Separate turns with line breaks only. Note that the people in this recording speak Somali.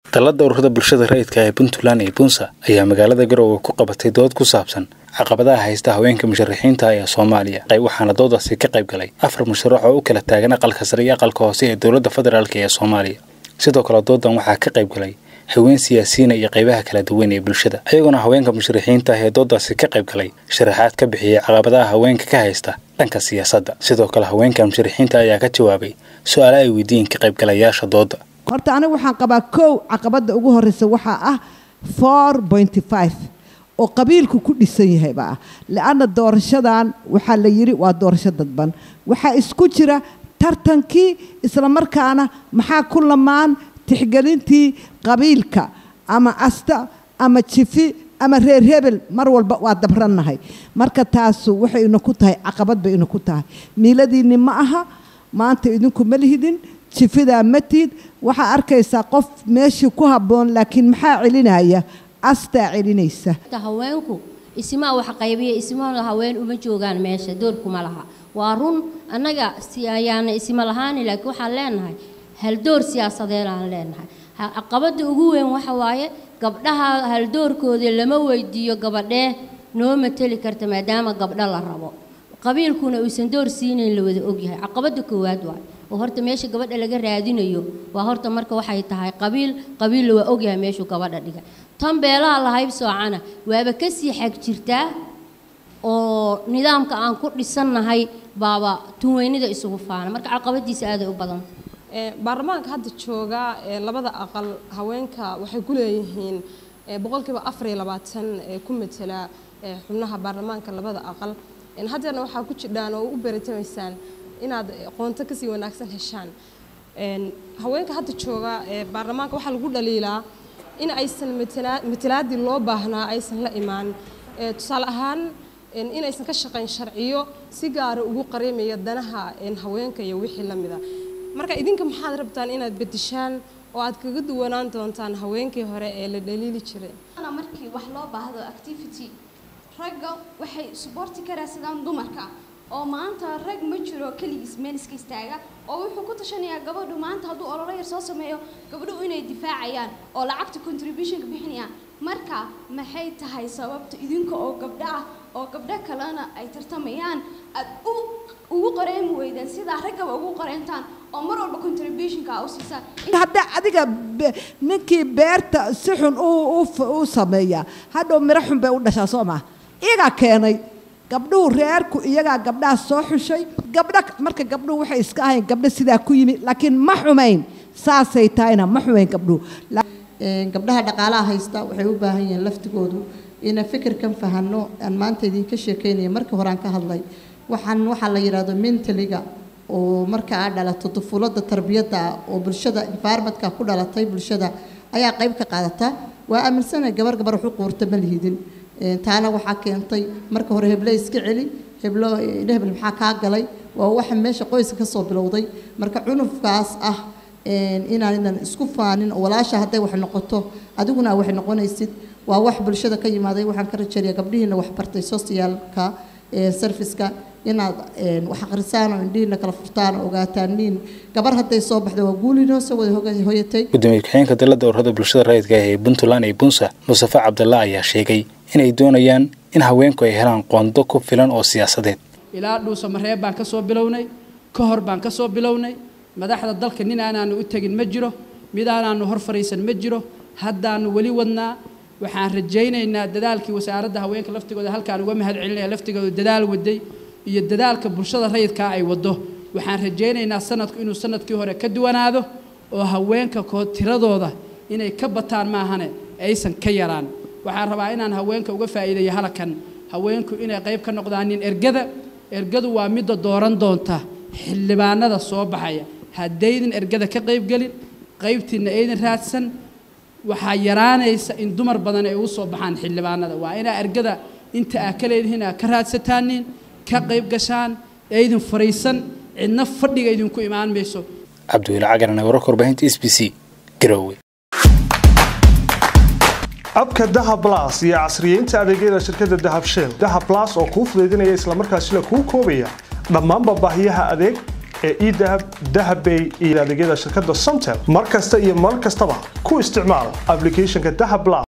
dallada ururada bulshada rayidka ee puntland iyo bunsa ayaa magaalada garowe ku qabatay dood ku saabsan caqabadaha haysta haweenka musharaxiinta ee soomaaliya waxaana doodaasi ka qayb galay afar musharax oo u kala taagan aqalka sare iyo aqalka hoose ee dowladda federaalk ee soomaaliya sidoo kale doodan waxaa ka qayb galay haween siyaasiyiina iyo qaybaha kala duwan ee bulshada ayagoona haweenka musharaxiinta ah ee doodaasi ka qayb galay sharaxaad ka bixiyey caqabadaha haweenka ka haysta dhanka siyaasadda sidoo kale haweenka musharaxiinta ayaa ka jawaabay su-aalo ay weydiiyeen ka qaybgalayaasha dooda
horta anigu waxaan qabaa kow caqabadda ugu horreysa waxaa ah four pointy five oo qabiilku ku dhisan yahayba ah le-anna doorashadan waxaa la yidhi waa doorasho dadban waxaa isku jira tartankii islamarkaana maxaa ku lamaan tixgelintii qabiilka ama asta ama jifi ama reer hebel mar walba waa dabrannahay marka taasu waxay ina ku tahay caqabad bay ina ku tahay miiladiinni ma aha maanta idinku ma lihidin jifidaa matid waxaa arkaysaa qof meeshii ku habboon laakiin maxaa celinaya astaa celinaysa
haweenku isimaa wax qaybiya ismana haween uma joogaan meesha doorkuma laha waa run annaga ayaana isma lahaani laakiin waxaan leenahay haldoor siyaasadeed aan leenahay caqabada ugu weyn waxa waaye gabdhaha haldoorkoodii lama weydiiyo gabadhee noo mateli karta maadaama gabdho la rabo qabiilkuna uusan door siinayn la wada ogyahay caqabada koowaad waay oo horta meesha gabadha laga raadinayo waa horta marka waxay tahay qabiil qabiilla waa ogyahay meeshuu gabadha dhigay tan beelaha lahayb soocana waaba kasii xag jirtaa oo nidaamka aan ku dhisannahay baaba tunweynida isugu faana marka caqabadiisa aaday u badan
baarlamaanka hadda jooga labada aqal haweenka waxay ku leeyihiin boqolkiiba afar iyo labaatan ku matela xubnaha baarlamaanka labada aqal haddeerna waxaa ku jidhaan oo u beritamaysaan inaad qoonto kasii wanaagsan heshaan haweenka hadda jooga baarlamaanka waxaa lagu dhaliilaa in aysan matalaadii loo baahnaa aysan la imaan tusaale ahaan inaysan ka shaqayn sharciyo si gaara ugu qareemaya danaha haweenka iyo wixii la mida marka idinka maxaad rabtaan inaad bedeshaan oo aad kaga duwanaan doontaan haweenkii hore ee la dhaliili jiray
markii wax loo baahdo activity ragga waxay suboorti karaa sidaan dumarka oo maanta rag ma jiro keligiis meel iska istaaga oo wuxuu ku tashanayaa gabadhu maanta hadduu ololo yar soo sameeyo gabdhuhu inay difaacayaan oo lacagta contributionka bixinayaan marka maxay tahay sababta idinka oo gabdho ah oo gabdho kalena ay tartamayaan aad u ugu qareemi weydeen sidaa raggaba ugu qareentaan oo mar walba contributionka u siisaan
hadda adiga ninkii beerta si xun u sameeya hadhow miro xun bay u dhashaa soo maa iyagaa keenay gabdhuhu reerku iyagaa gabdhaha soo xushay gabdho marka gabdhuhu waxay iska ahayn gabdho sidaa ku yimi laakiin ma xumayn saasay tahayna ma xumayn gabdhuhu
gabdhaha dhaqaalaha haysta waxay u baahan yihiin laftigoodu ina fikirkan fahanno aan maanta idinka sheekeynaya markii hore aan ka hadlay waxaan waxaa la yidhaahdo mentaliga oo marka aad dhalato dufuulada tarbiyadda ah oo bulshada environmentka ku dhalatay bulshada ayaa qayb ka qaadata waa aaminsana gabar gabar wax u quurta ma lihidin taana waxaa keentay marka hore heble iska celi heblo hebel maxaa kaa galay waa waxa meesha qoyska ka soo bilowday marka cunufkaas ah inaanan isku faanin oo walaasha hadday wax noqoto adiguna wax noqonaysid waa wax bulshada ka yimaaday waxaan ka rajeeyaa gabdhihiina wax bartay socialka serviceka inaad wax akhrisaan oo indhihiina kala furtaan oo ogaataan niin gabar hadday soo baxda waa guulinoo soo wada hoyatay
gudoomiye ku-xigeenka dalada ururada bulshada rayidka ah ee puntland iyo bunsa mustafa cabdalla ayaa sheegay inay doonayaan in haweenku ay helaan qondo ku filan oo siyaasadeed
ilaa dhuusamareeb baan ka soo bilownay ka hor baan ka soo bilownay madaxda dalka nin aanaanu u tegin ma jiro mid aanaanu hor fariisan ma jiro haddaanu weli wadnaa waxaan rajaynaynaa dadaalkii wasaaradda haweenka laftigooda halkaan uga mahad celinaya laftigooda dadaal waday iyo dadaalka bulshada rayidkaa ay waddo waxaan rajaynaynaa sanadku inuu sanadkii hore ka duwanaado oo haweenka koo tiradooda inay ka bataan maahane aysan ka yaraan waxaan rabaa inaan haweenka uga faa'iideeyo halakan haweenku inay qayb ka noqdaan nin ergada ergadu waa midda dooran doonta xildhibaanada soo baxaya haddaydin ergada ka qaybgelin qaybtiinna aydin raadsan waxaa yaraanaysa in dumar badan ay ugu soo baxaan xildhibaanada waa inaa ergada inta aa ka leedihiin aa ka raadsataanin ka qayb gashaan aydin fariisan cidna fadhiga idinku imaan mayso
cabdiweli cagarane wararka warbaahinta s b c garowe
abka dahab blas iyo casriyeynta adeegyada shirkadda dahab shell dahab blas oo kuu fudaydinaya islamarkaasina kuu koobaya dhammaanba baahiyaha adeeg ee edahab dahabbay iyo adeegyada shirkadda somtel mar kasta iyo mar kastaba ku isticmaal applicationka dahab plus